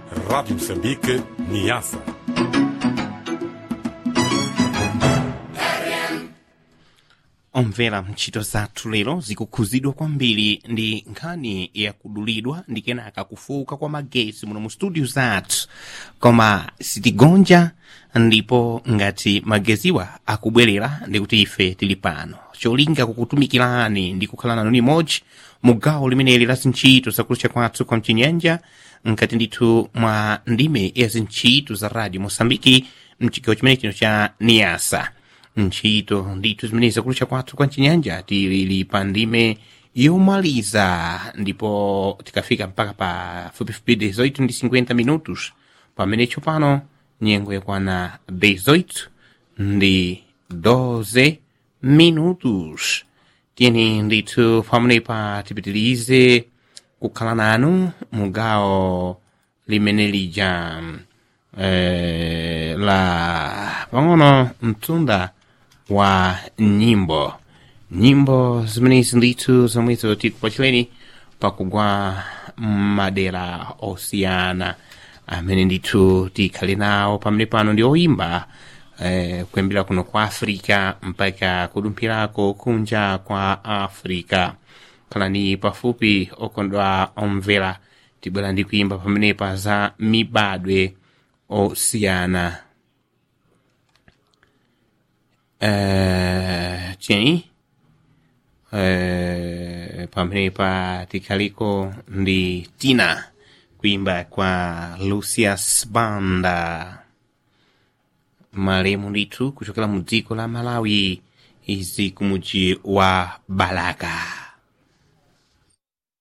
Rádio Moçambique, Niassa. omvera ntchito zathu lero zikukhuzidwa kwambiri ndi nkhani yakudulidwa ndi kenaka kufuka kwa magesi muno mu studio zathu koma sitigonja ndipo ngati mageziwa akubwerera ndikuti ife tili pano cholinga kukutumikirani ndi kukhala nanu limodzi mu gawo limeneli la zintchito zakulucha kwathu kwa mchinyanja nkati ndithu mwa ndime ya zintchito za radio mosambiki mchigawo chimene chino cha niasa ntchito ndithu zimene zakulucha kwathu kwa mchinyanja tili pa ndime yomaliza ndipo tikafika mpaka pa fupifupi 18 ndi 50 minutos pamene tsopano nyengo yakwana 18 ndi 12 minutos tiyeni ndithu pamenepa tipitirize kukhala nanu mugawo limene lija eh, la pang'ono mtunda wa nyimbo nyimbo zimenezi ndithu zomwezo tikupachireni pakugwa madera osiyana amene ndithu tikhale nawo pamene pano ndi oyimba eh, kuyambira kuno kwa africa mpaka kudumphirako kunja kwa africa khalani pafupi okondwa omvera tibwera ndi kuyimba pamenepa za mibadwe osiyana eh, cheni eh, pamenepa tikhaliko ndi tina kuimba kwa lucius banda malemu ndithu kuchokera mu dziko la malawi izi kumuji wa balaka